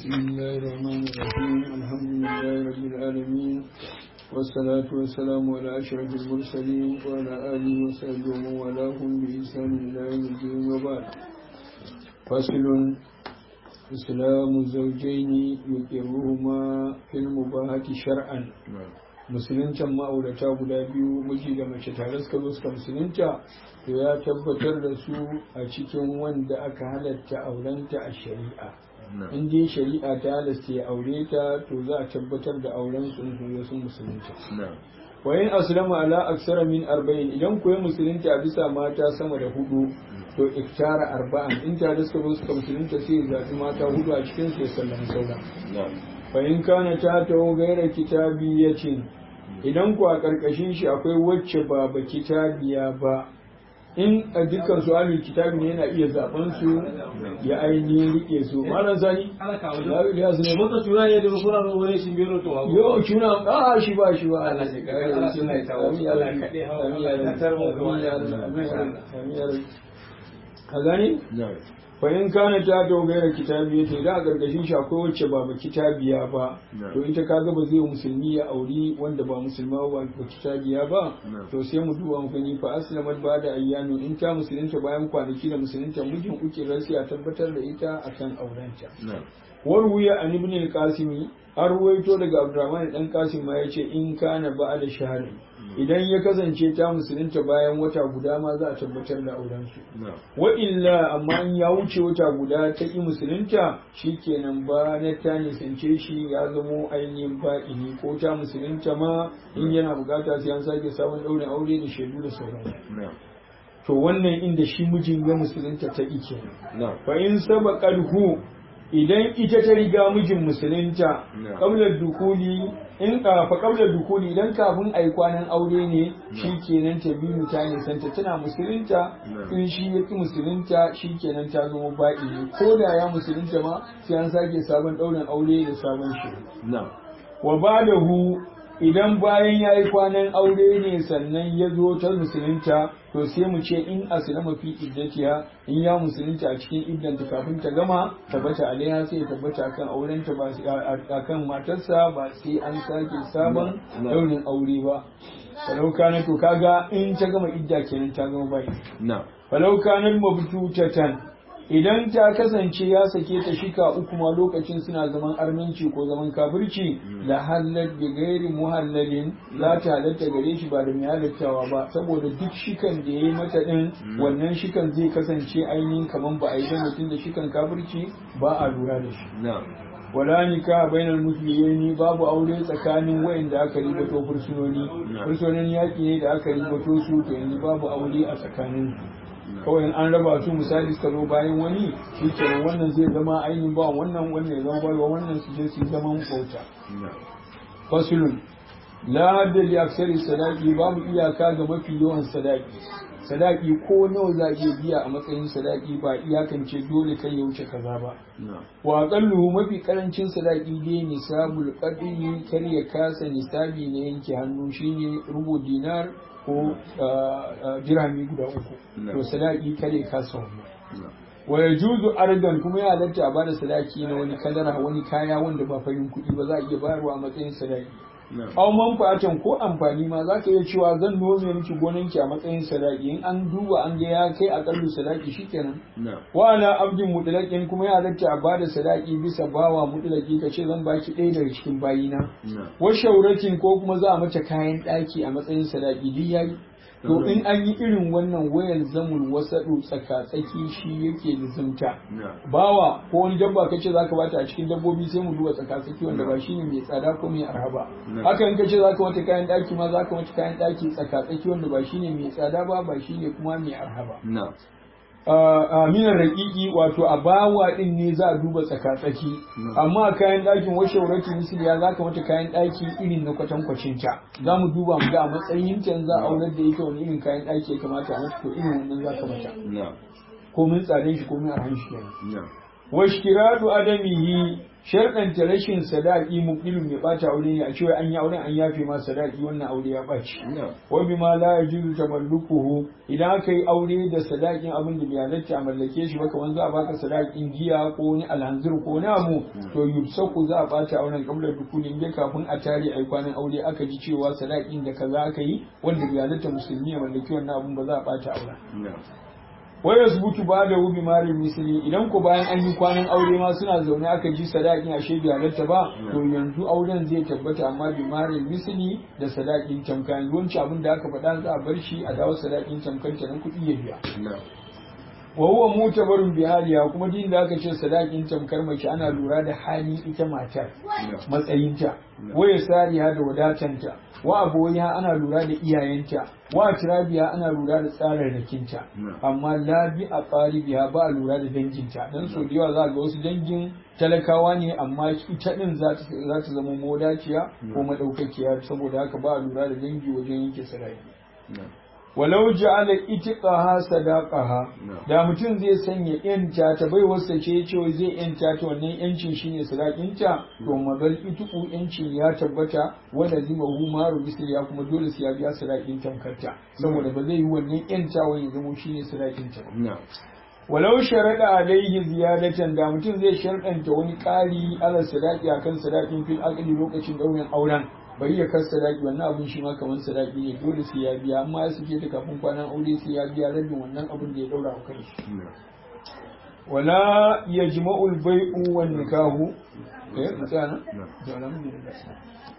بسم الله الرحمن الرحيم الحمد لله رب العالمين والصلاة والسلام على أشرف المرسلين وعلى آله وصحبه ومن والاهم بإحسان إلى يوم الدين وبعد فصل إسلام الزوجين يقرهما في المباهة شرعا musuluncin ma'aurata guda biyu miji da mace tare suka zo suka musulunta to ya tabbatar da su a cikin wanda aka halatta aurenta a shari'a in dai shari'a ta halasta ya aure ta to za a tabbatar da auren su in sun musulunta wa in aslama ala aksara min arba'in idan ku yi musulunta a bisa mata sama da hudu to iktara arba'an in tare suka zo suka musulunta sai ya zaɓi mata hudu a cikin su ya sallama sauran fa in kana ta tawo gaira kitabiyacin idan ku a ƙarƙashin shi akwai wacce ba ba kitabiya ba in a dukkan su ahlul kitabi ne yana iya zaben su ya ainihin rike su malam sani ya su ne mota tura ne da kuna ba wani shi biro to abu yo cuna a shi ba shi ba Allah ya kare Allah ya tawo Allah ya kade hawa Allah ya tarmo ka gani fa in kana ta dogara kitabiya to da a gargashin shi akwai wacce ba ba kitabiya ba to ita kaga ba zai musulmi ya auri wanda ba musulma ba ba kitabiya ba to sai mu duba mu gani fa aslamat ba da ayyami in ta musulunta bayan kwanaki da musulunta mijin uke rasi a tabbatar da ita akan aurenta warwuya an ibn al-qasimi har ruwaito daga abdurrahman dan qasim ma yace in kana ba da shahari idan ya kasance ta musulunta bayan wata guda ma za a tabbatar da auren su wa illa amma in ya wuce wata guda ta ki musulunta shikenan ba na ta nisance shi ya zamo ainihin ba'ini ko ta musulunta ma in yana bukata sai an sake sabon daurin aure da shaidu da sauran to wannan inda shi mijin ya musulunta ta ike fa in sabaqalhu idan ita ta riga mijin musulunta kablar dukuli in fa kablar dukuli idan kafin ai kwanan aure ne shi kenan ta biyu ta nisanta tana musulunta in shi ya ki musulunta shi kenan ta zama baƙi ne ko da ya musulunta ma sai an sake sabon ɗaurin aure da sabon shi wa ba da hu idan bayan ya yi kwanan aure ne sannan ya zo ta musulunta to sai mu ce in aslama fi iddatiha in ya musulunta a cikin iddanta kafin ta gama tabbata alaiha sai tabbata akan aurenta ba akan matarsa ba sai an sake sabon daurin aure ba falau kana to kaga in ta gama idda kenan ta gama bai falau kana mabtutatan idan ta kasance ya sake ta shika uku ma lokacin suna zaman arminci ko zaman kafirci la halal bi gairi muhallalin za ta halatta gare shi ba da mai halattawa ba saboda duk shikan da yayi mata din wannan shikan zai kasance ainihin kaman ba a yi da mutum da shikan kafirci ba a lura da shi wala nika bainal muslimin babu aure tsakanin wayanda aka ribato fursunoni fursunonin yaki ne da aka ribato su to yanzu babu aure a tsakanin kawai an raba su misali suka zo bayan wani shi kenan wannan zai zama ainihin ba wannan wannan ya zama baiwa wannan su je su zaman bauta fasulun la hadda li aksari sadaki babu iyaka ga mafi yawan sadaki sadaki ko nawa za iya biya a matsayin sadaki ba iyakance dole kai ya wuce kaza ba wa aqallu mafi karancin sadaki dai nisabul qadri kar ya kasa nisabi na yanke hannu shine rubu dinar ko dirhami guda uku to sadaki kare kasa wannan wa yajuzu ardan kuma ya halatta a bada sadaki na wani kadara wani kaya wanda ba farin kuɗi ba za a iya bayarwa a matsayin sadaki aw manfa'atan ko amfani ma za ka iya cewa zan nome miki gonanki a matsayin sadaki in an duba an ga ya kai akallu sadaki shikenan wa ala abdin mutlaqin kuma ya halatta a bada sadaki bisa bawa mutlaqi ka ce zan baki ɗaya daga cikin bayina wa shauratin ko kuma za a mata kayan ɗaki a matsayin sadaki duk yayi to in an yi irin wannan wayar zamul wasaɗu tsaka-tsaki shi yake lizimta bawa ko wani dabba kace zaka bata a cikin dabbobi sai mu duba tsaka-tsaki wanda ba shine mai tsada ko mai arhaba haka in kace zaka wata kayan daki ma zaka wata kayan daki tsaka-tsaki wanda ba shine mai tsada ba ba shine kuma mai arhaba minar raƙiƙi wato a bawa ɗin ne za a duba tsaka-tsaki amma kayan ɗakin washe wurati misiliya za ka mata kayan ɗaki irin na kwatankwacin ta za mu duba mu ga a matsayin ta za a aurar da ita wani irin kayan ɗaki ya kamata a mata to irin wannan za ka mata ko min tsadan shi ko min arhan shi kenan washkiradu adamihi sharɗanta rashin sadaki mubdilun mai bata aure ne a cewa an yi auren an yafe ma sadaki wannan aure ya ɓaci wa bima la yajuzu tamallukuhu idan aka yi aure da sadakin abin da bai halatta a mallake shi ba kamar za a baka sadakin giya ko wani alhanzir ko wani abu to yubsaku za a bata auren kabla dukulin dai kafin a tare ai kwanan aure aka ji cewa sadakin da kaza aka yi wanda bai halatta musulmi ya mallaki wannan abun ba za a bata auren waya zubutu ba da wubi marin misali idan ku bayan an yi kwanan aure ma suna zaune aka ji sadakin ashe bai halatta ba to yanzu auren zai tabbata amma bi marin misali da sadakin tamka yanzu wancan abin da aka faɗa za a bar shi a dawo sadakin tamkar ta nan kuɗi ya biya wa huwa mutabarun bi haliya kuma din da aka ce sadakin tamkar mace ana lura da hali ita matar matsayinta waya sariya da wadatanta wa aboya ana lura da iyayenta wa tirabiya ana lura da tsararrakinta amma la bi a biya ba a lura da danginta dan so da yawa za ga wasu dangin talakawa ne amma ita din za ta zama modaciya ko madaukakiya saboda haka ba a lura da dangi wajen yanke sadaki walau ja'ala itiqaha sadaqaha da mutum zai sanya yanta ta bai wasa ce cewa zai yanta ta wannan yancin shine sadakinta to magal itiqu yancin ya tabbata wanda zima hu maru misli ya kuma dole sai ya biya sadakin tamkarta saboda ba zai yi wannan yanta wani zama shine sadakinta ba walau sharaɗa alaihi ziyadatan da mutum zai sharɗanta wani ƙari ala sadaki akan sadakin fil aqli lokacin ɗaurin auren bari ya kar sadaki wannan abin shi ma kamar sadaki ne dole sai ya biya amma ya suke ta kafin kwanan aure sai ya biya rabin wannan abin da ya daura a kai wala yajma'ul bai'u wan nikahu eh mutana to alhamdulillah